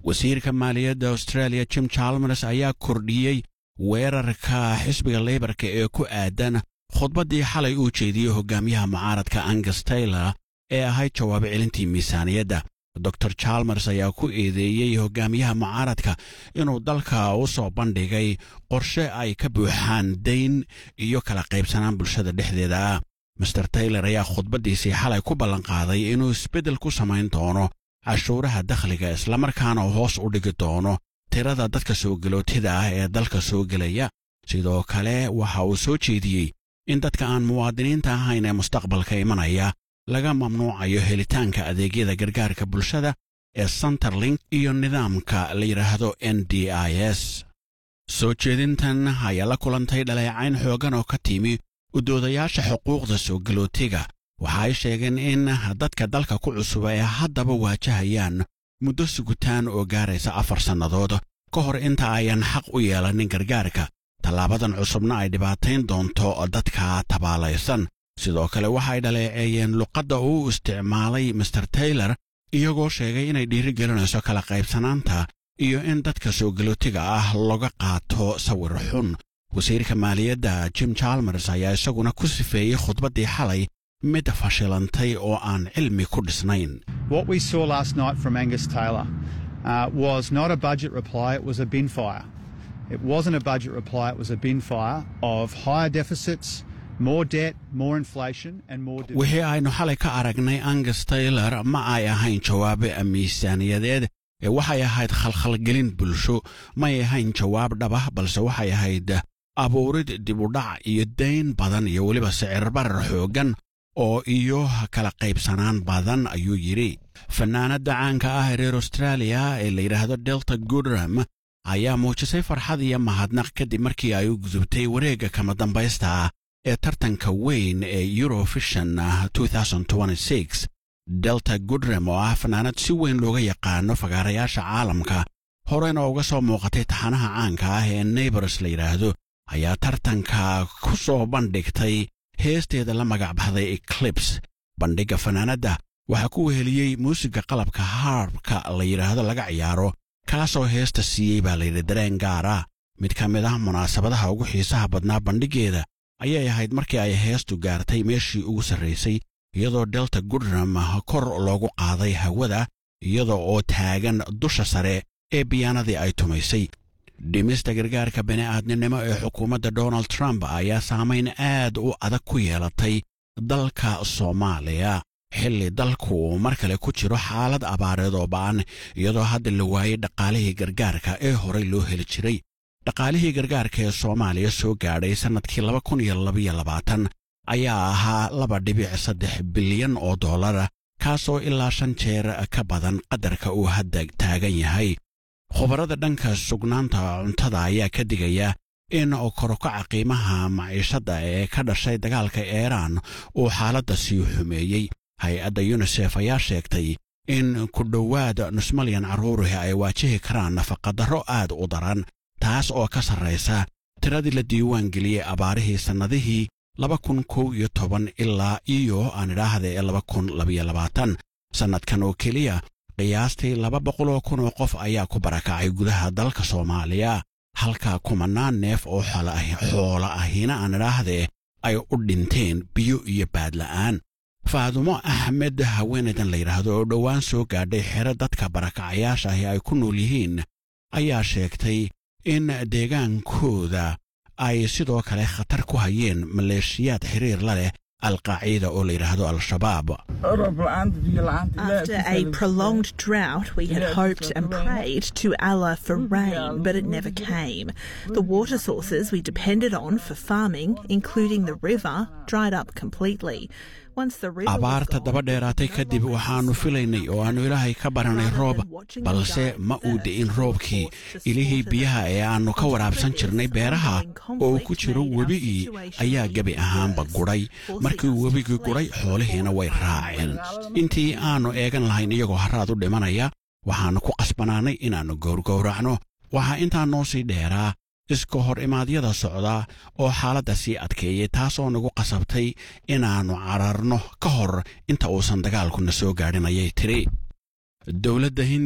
wasiirka maaliyadda australia jim chalmers ayaa kordhiyey weerarka xisbiga leybarka ee ku aadan khudbaddii xalay uu jeediyey hogaamiyaha mucaaradka angus taylor ee ahayd jawaab celintii miisaaniyadda dor chalmers ayaa ku eedeeyey hogaamiyaha mucaaradka inuu dalka u soo bandhigay qorshe ay ka buuxaan dayn iyo kala qaybsanaan bulshada dhexdeeda ah master taylor ayaa khudbaddiisii xalay ku ballanqaaday inuu isbeddel ku samayn doono cashuuraha dakhliga islamarkaana hoos u dhigi doono tirada dadka soo gelootida ah ee dalka soo gelaya sidoo kale waxa uu soo jeediyey in dadka aan muwaadiniinta ahayn ee mustaqbalka imanaya laga mamnuucayo helitaanka adeegyada gargaarka bulshada ee centerlink iyo nidaamka la yidhaahdo n d i s soo jeedintan ayaa la kulantay dhaleecayn xooggan oo ka timi udoodayaasha xuquuqda soo galootiga waxa ay sheegeen in dadka dalka ku cusub ay haddaba waajahayaan muddo sugutaan oo gaaraysa afar sannadood ka hor inta ayan xaq u yeelanin gargaarka tallaabadan cusubna ay dhibaatayn doonto dadka tabaalaysan sidoo kale waxay dhaleeceeyeen luqadda uu isticmaalay master taylor iyagoo sheegay inay dhiirigelinayso kala qaybsanaanta iyo in dadka soo galootiga ah laga qaato sawir xun wasiirka maaliyadda jim chalmers ayaa isaguna ku sifeeyey khudbaddii xalay mid fashilantay oo aan cilmi ku dhisnayn What we saw last night from Angus Taylor uh, was not a budget reply, it was a bin fire. It wasn't a budget reply, it was a bin fire of higher deficits, more debt, more inflation, and more. division. wixii aynu xalay ka aragnay angus taylor ma ay ahayn jawaabe miisaaniyadeed ee waxay ahayd khalkhalgelin bulsho may ahayn jawaab dhabah balse waxay ahayd abuurid dibudhac iyo dayn badan iyo weliba sicirbarar xooggan oo iyo kala qaybsanaan badan ayuu yidhi fannaanadda caanka ah ee reer austraaliya ee la yidhaahdo delta goodram ayaa muujisay farxad iyo mahadnaq kadib markii ay u gudubtay wareegga kama dambaysta ah ee tartanka weyn ee eurovision 2026 delta goodram oo ah fannaanad si weyn looga yaqaano fagaarayaasha caalamka horena uga soo muuqatay taxanaha caanka ah ee neighbors la yidhaahdo ayaa tartanka ku soo bandhigtay heesteeda la magac baxday eclips bandhigga fanaanadda waxaa ku weheliyey muusiga qalabka haarbka la yidhaahdo laga ciyaaro kaasoo heesta siiyey baa layidhi dareen gaar ah mid ka mid ah munaasabadaha ugu xiisaha badnaa bandhiggeeda ayay ahayd markii ay heestu gaartay meeshii ugu sarraysay iyadoo delta goodram kor loogu qaaday hawada iyadoo oo taagan dusha sare ee biyaanadii ay tumaysay dhimista gargaarka bini'aadninimo ee xukuumadda donald trump ayaa saamayn aad u adag ku yeelatay dalka soomaaliya xilli dalku mar kale ku jiro xaalad abaareed oo ba'an iyadoo hadda la waayey dhaqaalihii gargaarka ee horey loo heli jiray dhaqaalihii gargaarka ee soomaaliya soo gaadhay sannadkii laba kun iyo labaiyo labaatan ayaa ahaa laba dhibic saddex bilyan oo dollara kaasoo ilaa shan jeer ka badan qadarka uu hadda taagan yahay khubarada dhanka sugnaanta cuntada ayaa ka digaya in korokaca qiimaha maciishadda ee ka dhashay dagaalka iiraan uu xaaladda sii xumeeyey hay-adda yunisef ayaa sheegtay in ku dhowaad nus malyan carruurihi ay waajihi karaan nafaqadarro aad u daran taas oo ka sarraysa tiradii la diiwaan geliyey abaarihii sannadihii laba kun kow iyo toban ilaa iyo aan idhaahda ee laba kun labayo labaatan sannadkan oo keliya qiyaastii laba boqol oo kun oo qof ayaa ku barakacay gudaha dalka soomaaliya halka kumanaan neef oo xoola ahina aan idhaahdee ay u dhinteen biyo iyo baadla'aan faadumo axmed haweenaydan la yidhaahdo oo dhowaan soo gaadhay xero dadka barakacayaasha ahi ay ku nool yihiin ayaa sheegtay in deegaankooda ay sidoo kale khatar ku hayeen maleeshiyaad xiriir la leh alqaaciida oo la yidhaahdo al-shabaab After a prolonged drought, we had hoped and prayed to Allah for rain, but it never came. The water sources we depended on for farming, including the river, dried up completely. Once the river was abaarta gone, daba dheeraatay kadib waxaannu filaynay oo aannu ilaahay ka baranay roob balse ma uu di'in roobkii ilihii biyaha ee aannu ka waraabsan jirnay beeraha oo ku jiro webigii ayaa gebi ahaanba gudhay markii webigii gudhay xoolihiina way raaceen intii aannu eegan lahayn iyagoo harraad u dhimanaya waxaannu ku qasbanaanay inaannu gowrgowracno waxaa intaa noo sii dheeraa iska hor imaadyada socda oo xaaladda sii adkeeyey taasoo nagu qasabtay inaannu cararno ka hor inta uusan dagaalkuna soo gaadhin ayay tidhi dowladda